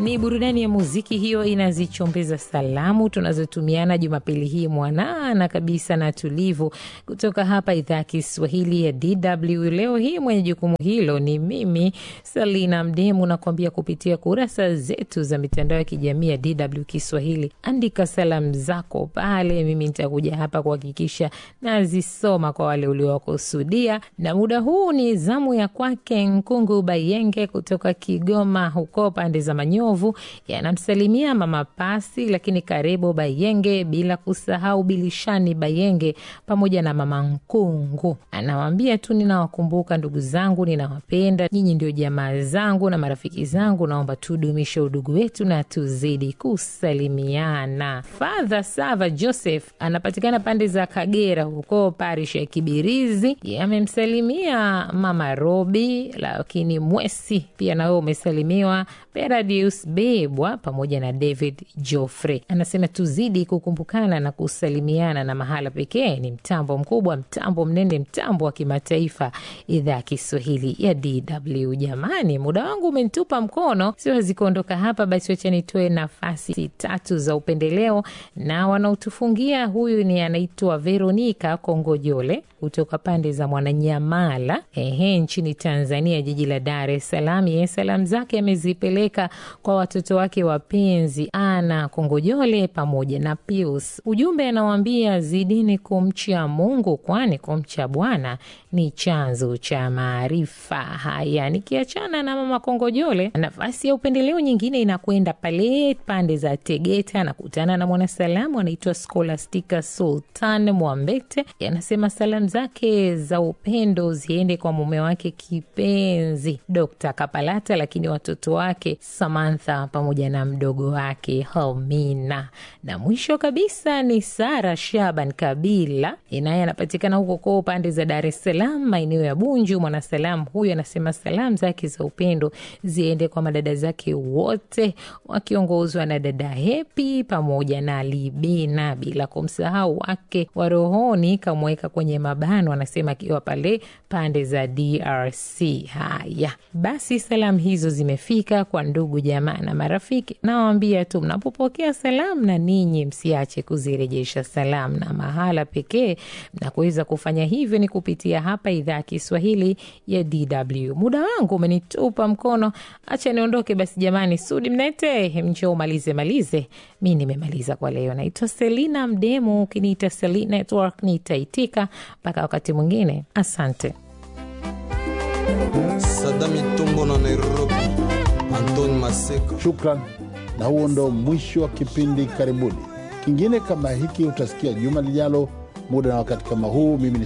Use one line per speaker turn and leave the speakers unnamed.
Ni burudani ya muziki hiyo inazichombeza salamu tunazotumiana Jumapili hii mwanana kabisa na tulivu, kutoka hapa idhaa ya Kiswahili ya DW. Leo hii mwenye jukumu hilo ni mimi Salina Mdemu, nakuambia kupitia kurasa zetu za mitandao ya kijamii ya DW Kiswahili. Andika salamu zako pale, mimi nitakuja hapa kuhakikisha nazisoma kwa wale uliowakusudia, na muda huu ni zamu ya kwake Nkungu Bayenge kutoka Kigoma huko pande za Manyovu, yanamsalimia mama Pasi, lakini karibu Bayenge, bila kusahau Bilishani Bayenge pamoja na mama Nkungu. Anawaambia tu ninawakumbuka ndugu zangu, ninawapenda nyinyi, ndio jamaa zangu na marafiki zangu, naomba tudumishe udugu wetu na tuzidi kusalimiana. Father Sava Joseph anapatikana pande za Kagera huko parish ya Kibirizi, amemsalimia mama Robi, lakini Mwesi pia nawe umesalimiwa Peradius Bebwa pamoja na David Joffrey. Anasema tuzidi kukumbukana na kusalimiana, na mahala pekee ni mtambo mkubwa, mtambo mnene, mtambo wa kimataifa, idhaa ya Kiswahili ya DW. Jamani, muda wangu umenitupa mkono, siwezi kuondoka hapa, basi wacha nitoe nafasi tatu za upendeleo na wanaotufungia. Huyu ni anaitwa Veronika Kongojole kutoka pande za Mwananyamala, ehe, nchini Tanzania, jiji la Dar es Salaam. Yeye salamu zake amezipeleka kwa watoto wake wapenzi Ana Kongojole pamoja na Pius. Ujumbe anawaambia zidini kumcha Mungu, kwani kumcha Bwana ni chanzo cha maarifa. Haya, nikiachana na mama Kongojole, nafasi ya upendeleo nyingine inakwenda pale pande za Tegeta. Anakutana na mwanasalamu anaitwa Scholastica Sultan Mwambete, anasema salamu zake za upendo ziende kwa mume wake kipenzi Dr. Kapalata, lakini watoto wake Samantha pamoja na mdogo wake Helmina, na mwisho kabisa ni Sara Shaban Kabila, naye anapatikana huko kwa pande za Dar es Salaam, maeneo ya Bunju. Mwanasalamu huyu anasema salamu zake za upendo ziende kwa madada zake wote wakiongozwa na dada Hepi pamoja na Libina, bila kumsahau wake wa rohoni kamweka kwenye mabano, anasema akiwa pale pande za DRC. Haya basi, salamu hizo zimefika kwa ndugu jamaa na marafiki. Nawaambia tu mnapopokea salamu, na ninyi msiache kuzirejesha salamu, na mahala pekee mnakuweza kufanya hivyo ni kupitia hapa idhaa ya Kiswahili ya DW. Muda wangu umenitupa mkono, acha niondoke basi. Jamani, Sudi Mnete, mnjo umalize malize, mi nimemaliza kwa leo. Naitwa Selina Mdemu, ukiniita Seli Network nitaitika. Mpaka wakati mwingine, asante.
Sadami Tumbo na Nairobi, Antoni Maseka.
Shukran, na huo ndo mwisho wa kipindi. Karibuni kingine kama hiki utasikia juma lijalo, muda na wakati kama huu. Mimi ni